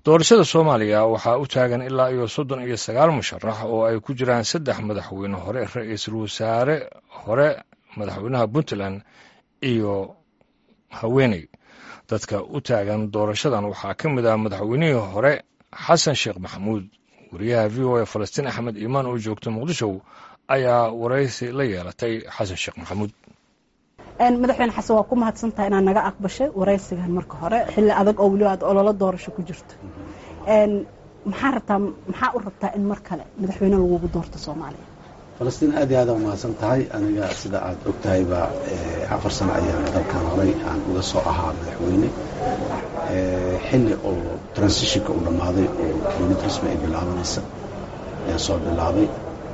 doorashada soomaaliya waxaa u taagan ilaa iyo soddon iyo sagaal musharax oo ay ku jiraan saddex madaxweyne hore ra-iisul wasaare hore madaxweynaha puntland iyo haweeney dadka u taagan doorashadan waxaa ka mid ah madaxweynihii hore xasan sheekh maxamuud wariyaha v o a falastiin axmed iimaan oo joogta muqdisho ayaa waraysi la yeelatay xasan sheekh maxamuud madaxweyne xasan waa ku mahadsantaha inaad naga aqbashay waraysigan marka hore xilli adag oo weliba aad ololo doorasho ku jirto maxaa rabtaa maxaa u rabtaa in mar kale madaxweyne lagugu doorto soomaaliya falastiin aad iyo aad umahadsan tahay aniga sida aad og tahayba afar sano ayaan dalkan horay aan uga soo ahaa madaxweyne xilli oo transitionka uu dhammaaday oo dowlad rasmi ay bilaabanaysa ayaan soo bilaabay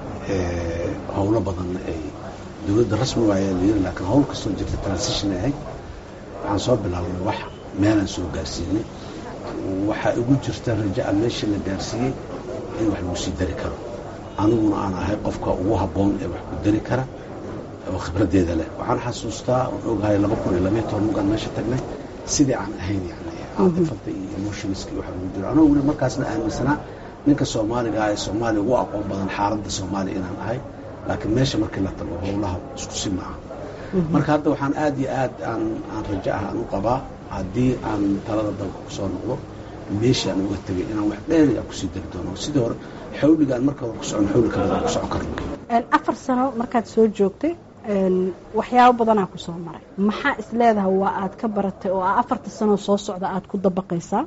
howlo badanna ay dowladda rasmi waaya layiri laakiin hawl kastoo jirta transition ay ahayd waxaan soo bilaabnay wax meelaan soo gaarsiinay waxaa igu jirta raja'a meesha la gaarsiiyey in wax lagu sii dari karo aniguna aan ahay qofka ugu habboon ee wax ku dari kara oo khibraddeeda leh waxaan xasuustaa oon ogahay laba kun iyo labaiyo toban mugaan meesha tagnay sidii aan ahayn yani caatifada iyo emotionska iyo waxa lagu jiro anoo weli markaasna aaminsanaa ninka soomaaliga ah ee soomaaliya ugu aqoon badan xaaladda soomaaliya inaan ahay laakiin meesha markii la tago howlaha isku si maaha marka hadda waxaan aad iyo aad aan aan rajo ah aan u qabaa haddii aan talada dalka ku soo noqdo meeshii aan uga tegay inaan wax dheeri a kusii dari doono sidii hore xawligaan marka hore ku socon xawli ka badan ku socon karno afar sano markaad soo joogtay waxyaabo badanaa ku soo maray maxaa is leedahay waa aad ka baratay oo afarta sanoo soo socda aad ku dabaqaysaa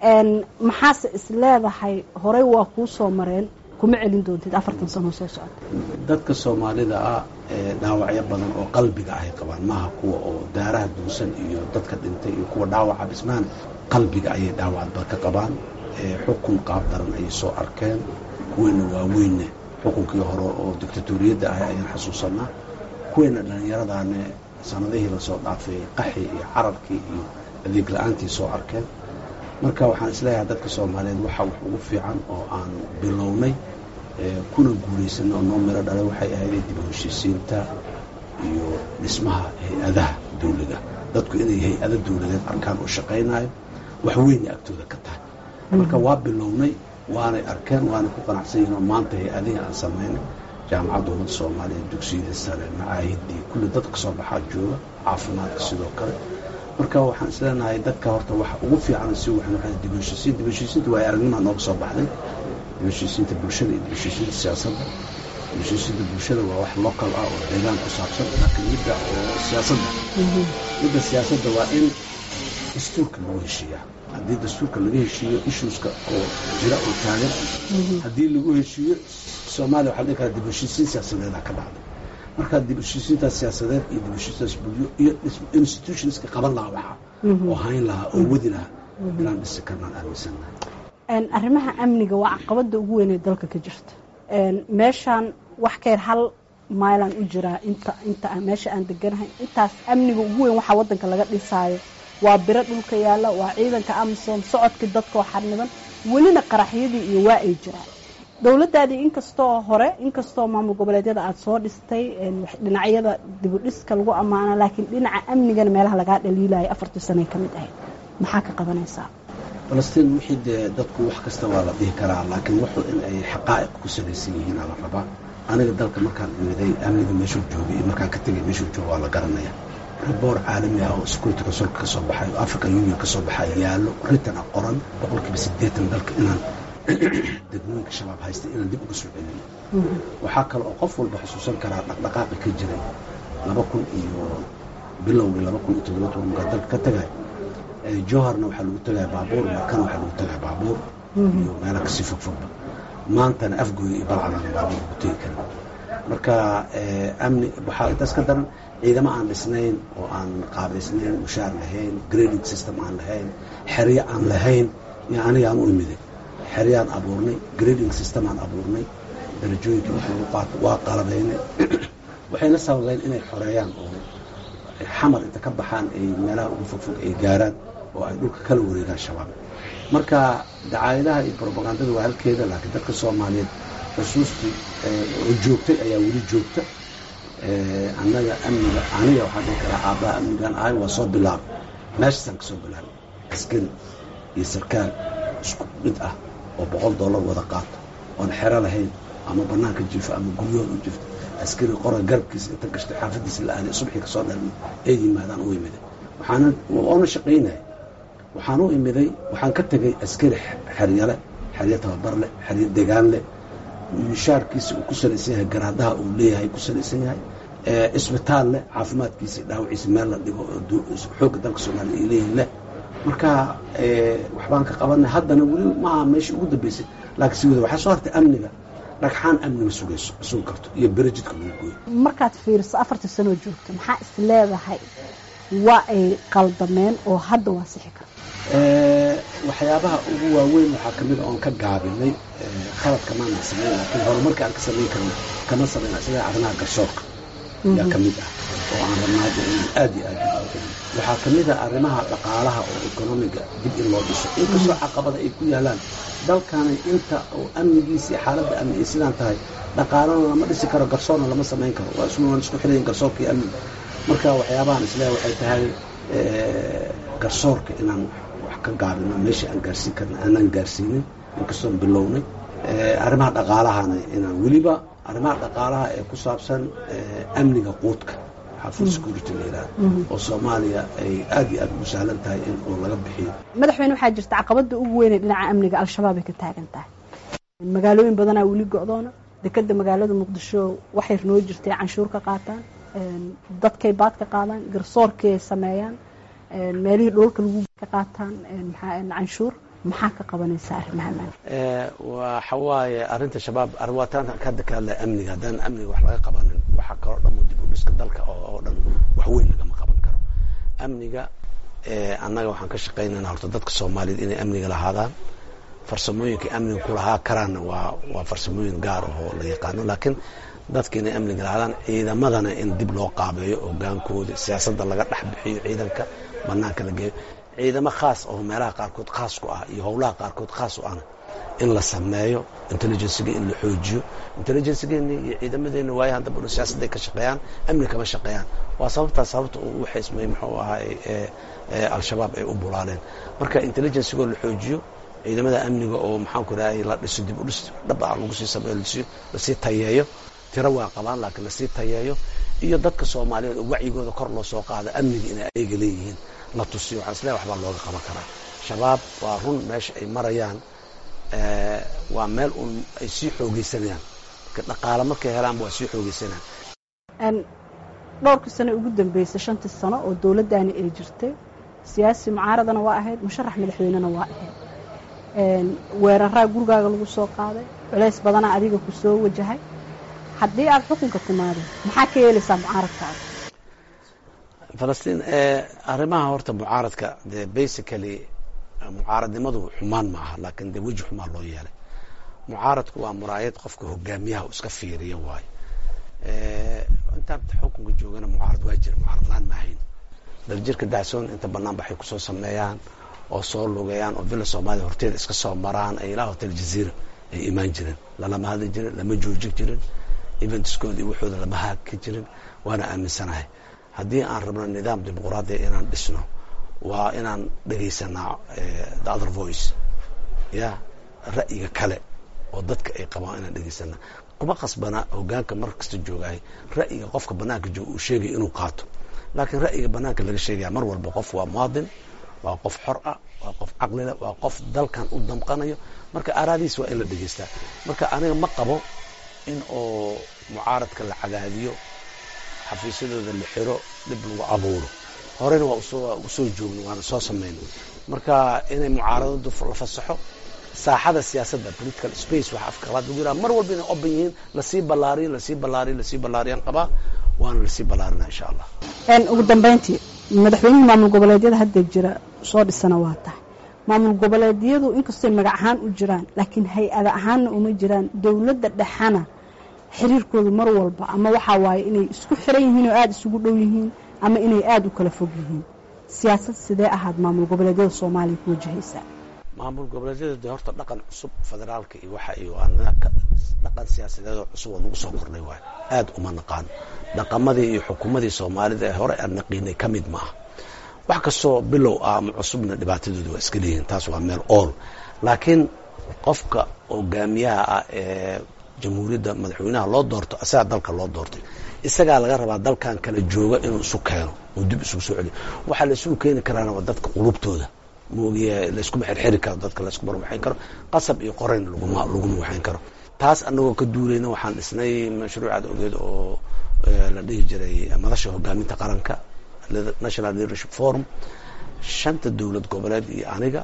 maxaase is leedahay horey waa kuu soo mareen kuma celin doontid afartan sanoo soo socda dadka soomaalida ah dhaawacyo badan oo qalbiga ahay qabaan maaha kuwa oo daaraha duusan iyo dadka dhintay iyo kuwa dhaawaca bismaan qalbiga ayay dhaawacba ka qabaan xukun qaab daran ayay soo arkeen kuweena waaweynne xukunkii hore oo dictatoriyadda ahay ayaan xasuusanaa kuweena dhallinyaradaane sanadihii lasoo dhaafay qaxii iyo carabkii iyo adeeg la-aantii soo arkeen marka waxaan isleeyahay dadka soomaaliyeed waxa wax ugu fiican oo aan bilownay kuna guulaysanay oo noo miro dhalay waxay ahayd dib u heshiisiinta iyo dhismaha hay-adaha dawliga dadku inay hay-ado dawladeed arkaan oo shaqaynayo wax weynay agtooda ka tahay marka waa bilownay waanay arkeen waanay ku qanacsan yihin oo maanta hay-adihii aan samaynay jaamacadda ummadda soomaaliya dugsiyada sare macaahidii kulli dad ka soo baxaa jooga caafimaadka sidoo kale marka waxaan isleenahay dadka horta waxa ugu fiican si waxaan dibheshiisiin dibheshiisiinta waa aragnimaa nooga soo baxday dibheshiisiinta bulshada iyo dibheshiisiinta siyaasadda dibheshiisiinta bulshada waa wax local ah oo deegaan ku saabsan laakiin midda oo siyaasadda midda siyaasadda waa in dastuurka lagu heshiiyaa haddii dastuurka laga heshiiyo issueska oo jira oo taagan haddii lagu heshiiyo soomaaliya waxaa dhihi karaa dibheshiisiin siyaasadeeda ka dhacday markaa dib heshiisiintaas siyaasadeed iyo dib heshiistaas bulyo iyo institutionska qaban lahaa waxa oo hayn lahaa oo wadi lahaa inaan dhisi karnaan aaminsannahay arrimaha amniga waa caqabada ugu weyn ee dalka ka jirta meeshaan wax ka yar hal mailan u jiraa inta inta meesha aan deganahay intaas amniga ugu weyn waxaa waddanka laga dhisaayo waa biro dhulka yaalla waa ciidanka amisom socodkii dadka oo xarniban welina qaraxyadii iyo waa ay jiraan dowladdaadii inkastoo hore inkastoo maamul goboleedyada aada soo dhistay dhinacyada dibudhiska lagu ammaana laakiin dhinaca amnigana meelaha lagaa dhaliilayo afartii sanay ka mid ahayd maxaa ka qabanaysaa falastiin wixii dee dadku wax kasta waa la dhihi karaa laakiin wuxuu in ay xaqaa'iq ku salaysan yihiin aa la rabaa aniga dalka markaan imiday amniga meeshuu joogay iyo markaan ka tegay meeshuu jooga waa la garanaya riboor caalami ah oo security consulka ka soo baxay oo african union ka soo baxay yaallo ritan ah qoran boqolkiiba siddeetan dalka inaan degmooyinka shabaab haysta inaan dib uga soo celino waxaa kale oo qof walba xusuusan karaa dhaqdhaqaaqi ka jiray laba kun iyo bilowgii laba kun iyo toddoba toban mugaa dalka ka tagay jowharna waxaa lagu tagaya baabuur markana waxaa lagu tagaya baabuur iyo meela kasii fogfogba maantana afgooya iyo balcadana baabuur lagu tegi karin marka amni waxaa intaas ka daran ciidamo aan dhisnayn oo aan qaabaysnayn mushaar lahayn grading system aan lahayn xeryo aan lahayn iyo aniga aan u imiday xeryaan abuurnay grading system aan abuurnay darajooyinka wax lagu qaato waa qalabaynay waxayna sababeyn inay xoreeyaan oo xamar inta ka baxaan ay meelaha ugu fogfog ay gaaraan oo ay dhulka kala wareegaan shabaab marka dacaayadaha iyo brobagandada waa halkeeda laakiin dadka soomaaliyeed xusuustii oo joogtay ayaa weli joogta annaga amniga aniga waxaan dhihi karaa aabbaha amnigan ahay waa soo bilaabay meeshaasaan ka soo bilaabay askari iyo sarkaal isku mid ah oo boqol dollar wada qaato oon xero lahayn ama banaanka jiifo ama guryahood u jifto askari qora garabkiisa inta gashtay xaafadiisa la aaday subxii kasoo dhalmi ay yimaadaan u imiday waxaana oona shaqaynaya waxaan u imiday waxaan ka tegay askari xeryale xeryo tababarleh xeryo degaanleh mishaarkiisa uu ku salaysan yahay garaadaha uu leeyahay ku salaysan yahay isbitaal leh caafimaadkiisa dhaawaciisa meel la dhigo xoogga dalka soomaaliya ay leeyihin leh marka waxbaan ka qabanay haddana weli maaha meesha ugu dambeysay laakiin si wada waxaa soo hartay amniga dhagxaan amniga sugayso sugi karto iyo berejidka lagu gooyo markaad fiiriso afartii sanoo joogto maxaa is leedahay waa ay qaldameen oo hadda waa sixi karta waxyaabaha ugu waaweyn waxaa ka mid a oon ka gaabinay khaladka maana samayn laakiin horumarka aan ka samayn karna kama samayna sida arrimaha garsoorka yaa ka mid ah oo aan rabnaa in aad iyo aad waxaa ka mid a arrimaha dhaqaalaha oo economiga dib in loo dhiso inkastoo caqabada ay ku yaalaan dalkani inta oo amnigiisa iyo xaaladda amni ay sidaan tahay dhaqaalana lama dhisi karo garsoorna lama samayn karo waa isku waan isku xirayin garsoorka iyo amniga marka waxyaabahan isleeya waxay tahay garsoorka inaan wax ka gaabino meesha aan gaarsiin karna aanaan gaarsiinin inkastoon bilownay arrimaha dhaqaalahana inaan weliba arrimaha dhaqaalaha ee ku saabsan amniga quudka food security la yidhaha oo soomaaliya ay aad iyo aad ugu sahlan tahay in oo laga bixiyo madaxweyne waxaa jirta caqabada ugu weynee dhinaca amniga al-shabaab ay ka taagan tahay magaalooyin badanaa weli go-doona dekeda magaalada muqdisho waxay noo jirtay canshuur ka qaataan dadkay baad ka qaadaan garsoorkii ay sameeyaan meelihii dhoolka lagu ka qaataan canshuur maxaa ka qabanaysaa arrimaha waxa waaye arrinta shabaab arwaataan hadda ka hadlaya amniga haddaan amniga wax laga qabanin waxa kaloo dhan dib u dhiska dalka oo dhan wax weyn lagama qaban karo amniga annaga waxaan ka shaqaynaynaa horta dadka soomaaliyeed inay amniga lahaadaan farsamooyinka amniga kulahaa karaanna waa waa farsamooyin gaar ahoo la yaqaano laakiin dadka inay amniga lahaadaan ciidamadana in dib loo qaabeeyo hogaankooda siyaasadda laga dhex bixiyo ciidanka banaanka la geeyo ciidamo khaas oo meelaha qaarkood khaas ku ah iyo howlaha qaarkood khaas u ahna in la sameeyo intelligenciga in la xoojiyo intelligencegeena iyo ciidamadeena waayahan dambana siyaasadday ka shaqeeyaan amni kama shaqeeyaan waa sababtaas sababta uu u xismay muxuu ahaay al-shabaab ay u bulaaleen marka intelligencigoo la xoojiyo ciidamada amniga oo maxaanku rahay la dhiso dib u dhis dhab ah lagu sii sameeyo lasii tayeeyo tiro waa qabaan laakiin lasii tayeeyo iyo dadka soomaaliyeed oo wacyigooda kor loo soo qaado amniga inay ayaga leeyihiin la tusiyo waxaan isleeyahay waxbaa looga qaban karaa shabaab waa run meesha ay marayaan waa meel uun ay sii xoogeysanayaan dhaqaale markay helaanba waa sii xoogeysanayaan dhowrkii sano ugu dambeysay shantii sano oo dowladdaani ay jirtay siyaasi mucaaradana waa ahayd musharax madaxweynena waa ahayd weeraraa gurigaaga lagu soo qaaday culays badanaa adiga ku soo wajahay haddii aad xukunka timaado maxaa ka yeelaysaa mucaaradkaaga falastiin arrimaha horta mucaaradka dee basically mucaaradnimadu xumaan ma aha laakiin dee weji xumaan loo yeelay mucaaradku waa muraayad qofka hogaamiyaha u iska fiiriya waayo intaan xukunka joogana mucaarad waa jira mucaarad laan maahayn daljirka dacsoon inta banaan baxay kusoo sameeyaan oo soo lugeeyaan oo villa soomaaliya horteeda iska soo maraan ay ilaa hotel jaziira ay imaan jireen lalama hadli jirin lama joojin jirin eventskooda iyo waxooda lama haaki jirin waana aaminsanahay haddii aan rabno nidaam dimuqraadiya inaan dhisno waa inaan dhegaysanaa the other voice ya ra'yiga kale oo dadka ay qabaan inaan dhegaysanaa kuma qasbana hogaanka mar kasta joogahay ra'yiga qofka banaanka jooga uu sheegaya inuu qaato laakiin ra'yiga banaanka laga sheegaya mar walba qof waa muwaadin waa qof xor ah waa qof caqlile waa qof dalkan u damqanayo marka araadiis waa in la dhegaystaa marka aniga ma qabo in oo mucaaradka la cadaadiyo xafiisyadooda la xiro dhib lagu abuuro horeyna waa usoo joogno waana soo samayno marka inay mucaaradadu la fasaxo saaxada siyaasadda political space waxa afkalaad lagu yiraha mar walba inay open yihiin lasii ballaariyo lasii ballaariyo lasii ballaariyaan qabaa waana lasii ballaarinaa insha allah ugu dambeyntii madaxweynihii maamul goboleedyada hadda jira soo dhisana waa tahay maamul goboleedyadu inkastooy magac ahaan u jiraan laakiin hay-ada ahaanna uma jiraan dowladda dhexana xiriirkoodu mar walba ama waxaa waaye inay isku xiran yihiin oo aada isugu dhow yihiin ama inay aada u kala fog yihiin siyaasad sidee ahaad maamul goboleedyada soomaaliya ku wajahaysaa maamul goboleedyada de horta dhaqan cusub federaalka iyo waxa iyo dhaqan siyaasadeedoo cusub oo nagu soo kordhay waayo aada uma naqaano dhaqamadii iyo xukuumadii soomaalida ee hore aan naqiinay ka mid maaha wax kastoo bilow ah ama cusubna dhibaatadooda waa iska leeyihiin taas waa meel ool laakiin qofka hogaamiyaha ah ee jamhuuriyadda madaxweynaha loo doorto isagaa dalka loo doortay isagaa laga rabaa dalkan kala jooga inuu isu keeno oo dib isugu soo celiyo waxaa la isugu keeni karaana waa dadka qulubtooda moogiya layskuma xirxiri karo dadka layskuma waxayn karo qasab iyo qorayn laguma laguma waxayn karo taas anagoo ka duulayna waxaan dhisnay mashruucaad ogeed oo la dhihi jiray madasha hogaaminta qaranka national leadership forum shanta dowlad goboleed iyo aniga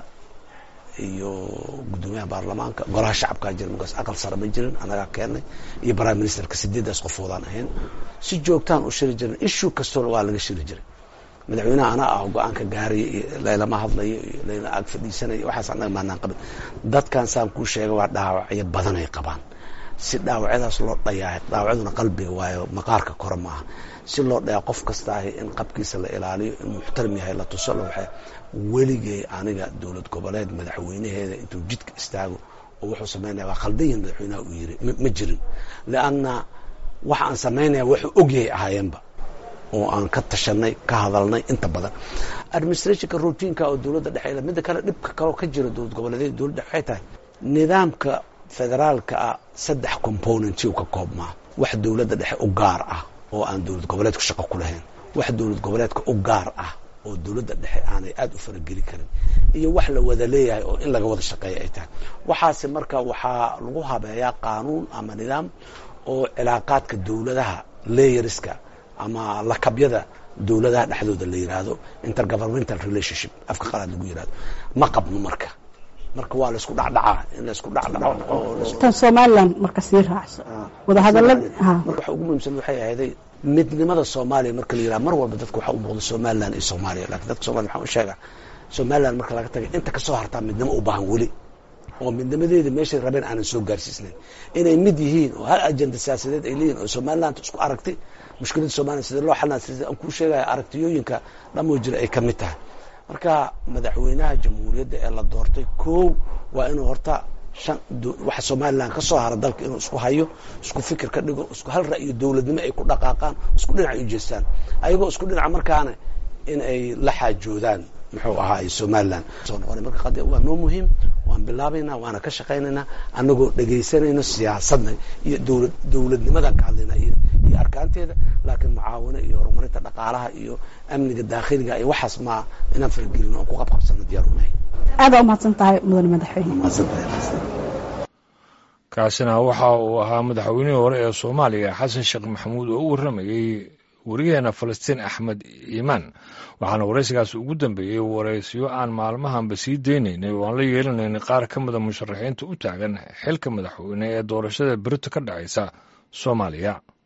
iyo guddoomiyaha baarlamaanka golaha shacabkaa jira markaas aqal sare ma jirin anagaa keennay iyo prime ministerka sideeddaas qofoodaan ahayn si joogtaan u shiri jirin issue kastoo waa laga shiri jiray madaxweynaha anaa ah go-aanka gaaraya iyo laylama hadlayo iyo layla ag fadhiisanaya waxaas annaga maanaan qabin dadkan saan kuu sheega waa dhaawacyo badan ay qabaan si dhaawacyadaas loo dhayaa dhaawacyaduna qalbiga waayo maqaarka kore maaha si loo dhayaa qof kasta ahi in qabkiisa la ilaaliyo in muxtaram yahay la tuso la waxay weligay aniga dowlad goboleed madaxweynaheeda intuu jidka istaago oo wuxuu samaynaya waa khaldan yahin madaxweynaha uu yiri ma jirin lianna waxa aan samaynaya wuxuu ogyahay ahaayeenba oo aan ka tashanay ka hadalnay inta badan administrationka routiinka oo dowladda dhexe midda kale dhibka kaloo ka jira dowlad goboleedyada dowladda waxay tahay nidaamka federaalka ah saddex componenty u ka koobmaa wax dowladda dhexe u gaar ah oo aan dowlad goboleedku shaqo ku lahayn wax dowlad goboleedka u gaar ah oo dowladda dhexe aanay aada u farageli karin iyo wax la wada leeyahay oo in laga wada shaqeeya ay tahay waxaase marka waxaa lagu habeeyaa qaanuun ama nidaam oo cilaaqaadka dowladaha layeriska ama lakabyada dowladaha dhexdooda la yiraahdo intergovernmental relationship afka qalaad lagu yirahdo ma qabno marka marka waa laisku dhacdhacaa in laisku dhacdhaco tan somaliland marka sii raacso wadahadalada marka waxa ugu muhiimsan waxay ahayday midnimada soomaaliya marka la yiraha mar walba dadka waxaa u muuqda somaliland iyo soomaaliya lakin dadka somaliya waxaan u sheegaa somaliland marka laga tagay inta kasoo hartaa midnimo u baahan weli oo midnimadeeda meeshay rabeen aanan soo gaarsiisnayn inay mid yihiin oo hal ajenda siyaasadeed ay leeyihin oo somaliland isku aragti mushkiladda somaliya sidee loo xalina sida aan kuu sheegaya aragtiyooyinka dhamoo jira ay ka mid tahay marka madaxweynaha jamhuuriyadda ee la doortay kow waa inuu horta shan waxa somaliland ka soo hara dalka inuu isku hayo isku fikir ka dhigo isku hal ra'yo dowladnimo ay ku dhaqaaqaan isku dhinac ay ujeestaan ayagoo isku dhinaca markaana in ay la xaajoodaan muxuu ahaay somaliland soo noqonay marka qadi waa noo muhiim waan bilaabaynaa waana ka shaqaynaynaa annagoo dhegaysanayno siyaasadna iyo dowlad dowladnimadan ka hadlaynaa iyo iyo arkaanteeda laakiin mucaawino iyo horumarinta dhaqaalaha iyo amniga daakhiliga iyo waxaas ma inaan faragelin oon ku qabqabsano diyaar unahay aada umahadsan tahay mudane madaxweyne kaasina waxa uu ahaa madaxweynihii hore ee soomaaliya xasan sheekh maxamuud oo u warramayey werigeena falastiin axmed iimaan waxaana waraysigaas ugu dambeeyey waraysyo aan maalmahanba sii deynaynay oo aan la yeelanaynay qaar ka mida musharaxiinta u taagan xilka madaxweyne ee doorashada berito ka dhacaysa soomaaliya